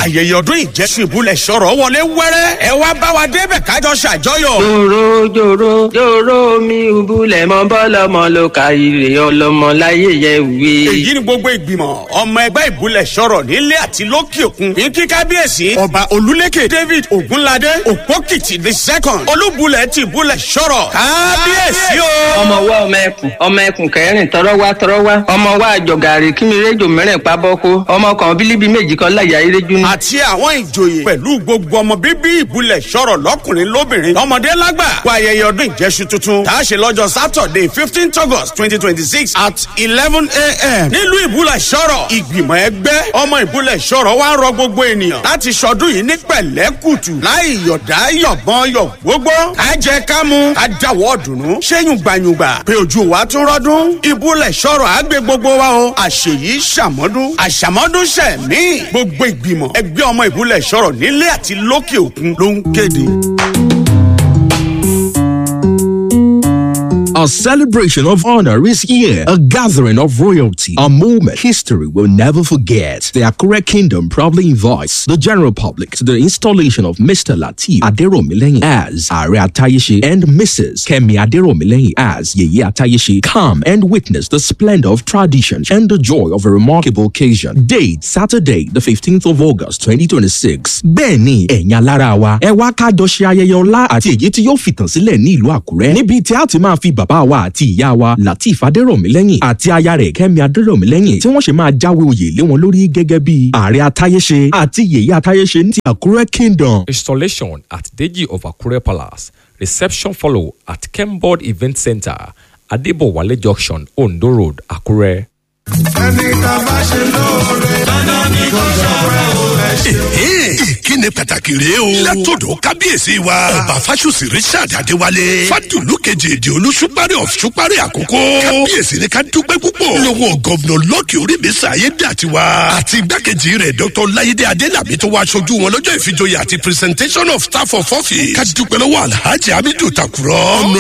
ayẹyẹ ọdún ìjẹsùn ìbúlẹ̀ sọ̀rọ̀ wọlé wẹ́rẹ́ ẹ wá bá wa débẹ̀ kájọ ṣàjọyọ̀. jòrò jòrò jòrò mi ìbúlẹ̀ mọ́ bọ́lọ́mọ ló ka ire ọlọ́mọ láyé yẹ wí. èyí ni gbogbo ìgbìmọ̀ ọmọ ẹgbẹ́ ìbúlẹ̀ sọ̀rọ̀ nílé àti lókè òkun ní kí kábíyèsí ọba olúlékè david ogunládé òpókìtì the second olúbulẹ̀ ti ìbúlẹ̀ sọ̀rọ̀ kábíyèsí o. ọmọ wa ọmọ ẹkùn ọmọ ẹkùn kẹrin tọrọ wa tọrọ wa ọmọ wa àjọgàrí kí mi rédíò mẹ́rin pabọ́kó ọmọ kan bílíbi méjì kan láyà iréjú ní. àti àwọn ìjòyè pẹ̀lú gbogbo ọmọ bíbí ìbúlẹ̀ sọ̀rọ̀ lọ́kùnrin lóbìnrin lọ́mọdé lágbà kó ayẹyẹ ọdún ìjẹsù tuntun tá a ṣe lọ́jọ́ saturday fifteen august twenty twenty six at eleven a.m. nílùú ìbúlẹ̀ sọ̀rọ̀ ìgbìmọ̀ ẹgbẹ́ ọmọ ìbúlẹ̀ sọ̀rọ̀ wá ń rọ gbogbo ènìyàn láti ṣọdún yìí ní pẹ̀lẹ́kùtù láì yọ̀dá yọ̀gbọ́n yọ̀ gbogbo ká jẹ ká mu ká dáwọ́ dùnú ṣéyùn gbàyùngbà pé ojú wa tún rọ́dún ìbúlẹ̀ sọ̀rọ̀ àgbẹ̀ gbogbo wa o àṣeyí ṣàmọ́dún àṣàmọ́dún ṣẹ̀mí gbogbo ìgbìmọ̀ ẹgbẹ́ ọmọ ìbúlẹ̀ sọ̀rọ̀ nílé àti lókè òkun ló ń kéde. A celebration of honor is here, a gathering of royalty, a moment history will never forget. The Akure Kingdom proudly invites the general public to the installation of Mr. Latif Aderomilehin as Are Atayeshi and Mrs. Kemi Aderomilehin as Yeye Atayeshi. Come and witness the splendor of tradition and the joy of a remarkable occasion. Date Saturday, the 15th of August, 2026. Bẹ́ẹ̀ni, ẹ̀yin alára wa, ẹ wá kájọ ṣe ayẹyẹ ọlá àti èyí tí yóò fìtàn sílẹ̀ ní ìlú Àkúrẹ́. Níbi tí a ti máa fi bàbá wa àti ìyá wa Latif Adérọ̀mílẹ́yìn àti aya rẹ̀ Kẹ́mi Adérọ̀mílẹ́yìn tí wọ́n ṣe máa jáwé oyè lé wọn lórí gẹ́gẹ́ bí ààrẹ atáyéṣe àti yèyé atáyéṣe ní ti Àkúrẹ́ Kingdom. Installation at Deji of Akure Palace. Reception follow at Kemboard Event Center, Adebowale Junction, Ondo Road, Akure. ẹni tá a bá ṣe lóore dandan ni kò ṣọ̀rẹ́ o ẹ ṣe. ìkíni pàtàkì rèé o. látọ̀dọ̀ kábíyèsí wa. ọba fásùsì richard adéwálé. fàdùlù kejì èdè olùsùpárì of sùpárì àkókò. kábíyèsí ni ká dúpẹ́ púpọ̀. lọ́wọ́ gọ́vnọ̀ lọ́kì oríbísà ayédàtiwa. àti igbákejì rẹ̀ dr láyédé adélàbí tó wá aṣojú wọn lọ́jọ́ ìfijoyè àti presentation of staff of office. ká dúpẹ́ lọ́wọ́ alhaji hamidu takurọ̀.